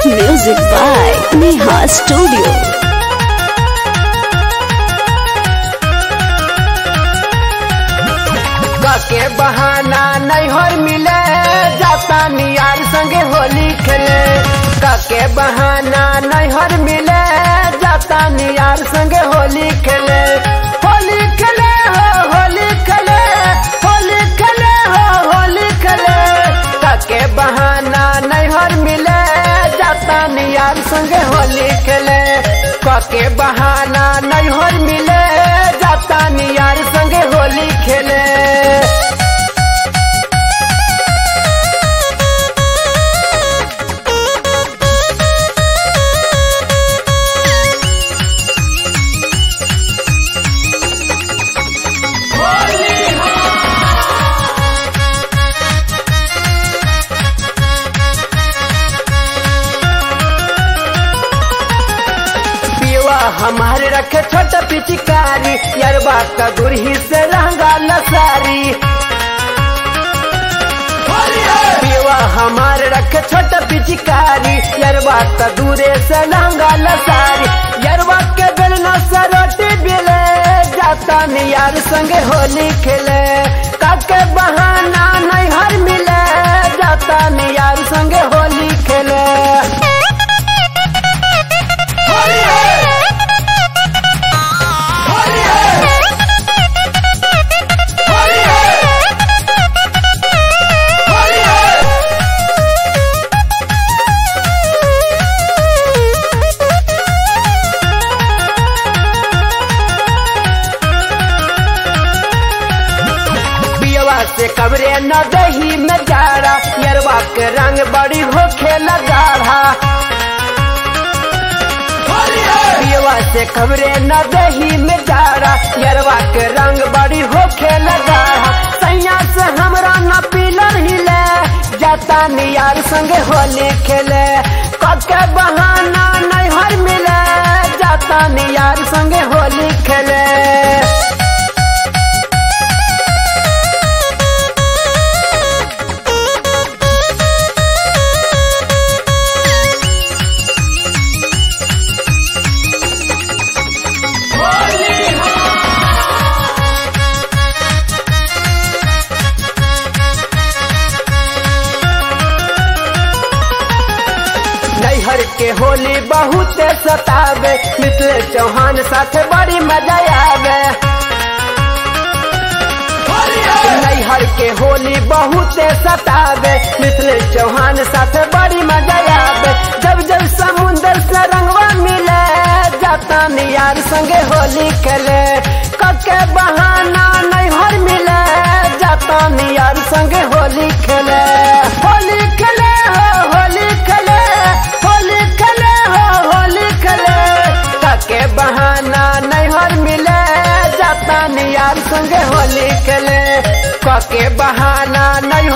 Music by Neha Studio. के बहाना नैहर मिले जाता नियार संगे होली खेले के बहाना नैहर मिले जाता नियार संगे होली खेले होली खेले हो होली खेले होली खेले हो होली खेले के बहाना नैहर मिले जाता नियार संगे होली खेले के बहाना नैहर मिले जाता नियार संगे होली खेले पिवा हमारे रखे छोटा पिचकारी यरबा का गुरही से रंगा लसारी पिवा हमारे रखे छोटा पिचकारी यरबा का दूरे से रंगा लसारी यरबा के बेलना से रोटी बिले जाता नियार संगे होली खेले काके बहाना नहीं हर मिले जाता नियार संगे होली खेले पियवा से कबरे न दही में जाड़ा यरवा के रंग बड़ी हो खेला गाढ़ा पियवा से कबरे न दही में जाड़ा यरवा के रंग बड़ी हो खेला गाढ़ा सैया से हमरा न पीलर हिले जाता नियार संगे होली खेले कके बहाना नहीं हर मिले जाता नियार संगे होली खेले नैहर के होली बहुत सतावे मिथिले चौहान साथे बड़ी मजा आवे नैहर के होली बहुत सतावे मिथिले चौहान साथे बड़ी मजा आवे जब जब समुंदर से रंगवा मिले जाता नियार संगे होली खेले कके बहाना नैहर मिले जाता नियार संगे होली खेले होली खेले हो होली खेले होली खेले हो होली खेले कके बहाना नैहर मिले जाता नियार संगे होली खेले कके बहाना नहीं